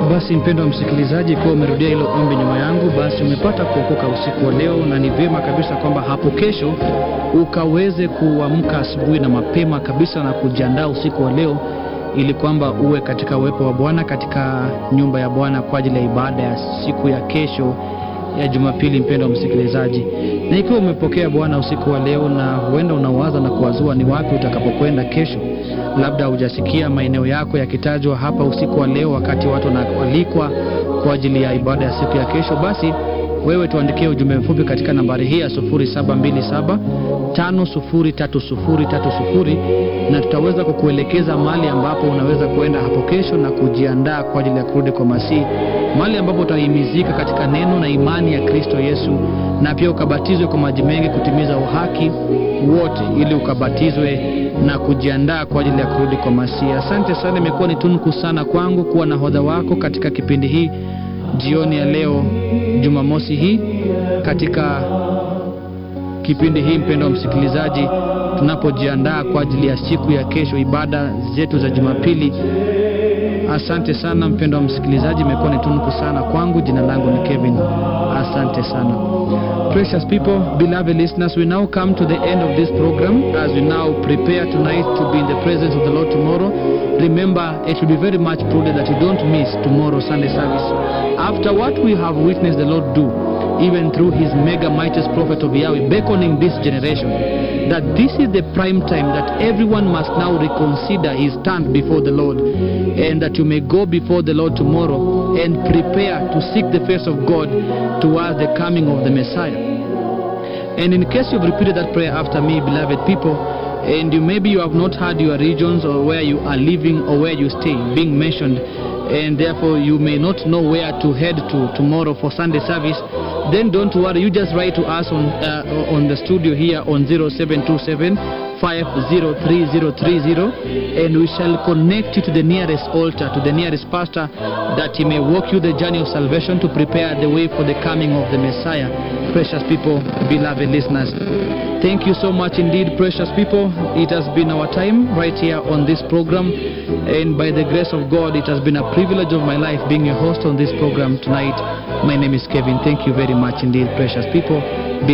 Basi mpendo wa msikilizaji, ikiwa umerudia hilo ombi nyuma yangu, basi umepata kuokoka usiku wa leo, na ni vyema kabisa kwamba hapo kesho ukaweze kuamka asubuhi na mapema kabisa na kujiandaa usiku wa leo, ili kwamba uwe katika uwepo wa Bwana katika nyumba ya Bwana kwa ajili ya ibada ya siku ya kesho ya Jumapili. Mpendo wa msikilizaji, na ikiwa umepokea Bwana usiku wa leo na huenda unawaza na kuwazua ni wapi utakapokwenda kesho, labda hujasikia maeneo yako yakitajwa hapa usiku wa leo, wakati watu wanaalikwa kwa ajili ya ibada ya siku ya kesho, basi wewe tuandikie ujumbe mfupi katika nambari hii ya 0727 503030 na tutaweza kukuelekeza mahali ambapo unaweza kuenda hapo kesho na kujiandaa kwa ajili ya kurudi kwa Masihi, mahali ambapo utahimizika katika neno na imani ya Kristo Yesu, na pia ukabatizwe kwa maji mengi kutimiza uhaki wote, ili ukabatizwe na kujiandaa kwa ajili ya kurudi kwa Masihi. Asante sana, imekuwa ni tunuku sana kwangu kuwa nahodha wako katika kipindi hii jioni ya leo Jumamosi hii katika kipindi hii, mpendo wa msikilizaji, tunapojiandaa kwa ajili ya siku ya kesho, ibada zetu za Jumapili. Asante sana mpendo wa msikilizaji, imekuwa ni tunuku sana kwangu. Jina langu ni Kevin, asante sana. Precious people, beloved listeners, we now come to the end of this program as we now prepare tonight to be in the presence of the Lord tomorrow. Remember, it will be very much prudent that you don't miss tomorrow Sunday service. After what we have witnessed the Lord do, even through his mega mightiest prophet of Yahweh, beckoning this generation, that this is the prime time that everyone must now reconsider his stand before the Lord, and that you may go before the Lord tomorrow and prepare to seek the face of God towards the coming of the Messiah. And in case you've repeated that prayer after me, beloved people, and you maybe you have not heard your regions or where you are living or where you stay being mentioned, and therefore you may not know where to head to tomorrow for Sunday service, then don't worry. You just write to us on uh, on the studio here on 0727 503030 and we shall connect you to the nearest altar, to the nearest pastor, that he may walk you the journey of salvation to prepare the way for the coming of the Messiah. Precious people, beloved listeners, thank you so much indeed, precious people. It has been our time right here on this program, and by the grace of God, it has been a privilege of my life being a host on this program tonight. My name is Kevin. Thank you very much indeed, precious people.